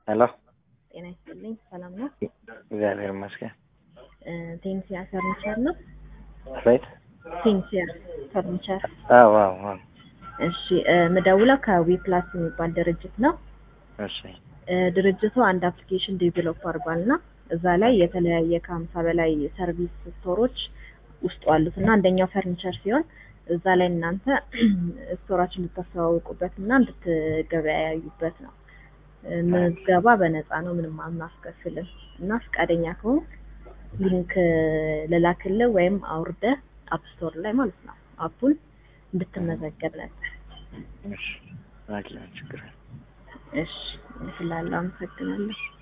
ሄሎ ጤና ይስጥልኝ። ሰላም ነው? እግዚአብሔር ይመስገን። ቴንሲያ ፈርኒቸር ነው? ራይት ቴንሲያ ፈርኒቸር። አዎ አዎ አዎ። እሺ ምደውለው ከዊ ፕላስ የሚባል ድርጅት ነው። እሺ እ ድርጅቱ አንድ አፕሊኬሽን ዴቨሎፕ አድርጓል እና እዛ ላይ የተለያየ ከሀምሳ በላይ ሰርቪስ ስቶሮች ውስጡ አሉት እና አንደኛው ፈርኒቸር ሲሆን እዛ ላይ እናንተ ስቶራችን እንድታስተዋውቁበት እና እንድትገበያዩበት ነው። እ ምዝገባ በነፃ ነው፣ ምንም አናስከፍልም እና ፈቃደኛ ከሆን ሊንክ ልላክልህ ወይም አውርደህ አፕ ስቶር ላይ ማለት ነው አፑን እንድትመዘገብ ነበር። እሺ ላኪ ችግር የለም። እሺ ስላለው አመሰግናለሁ።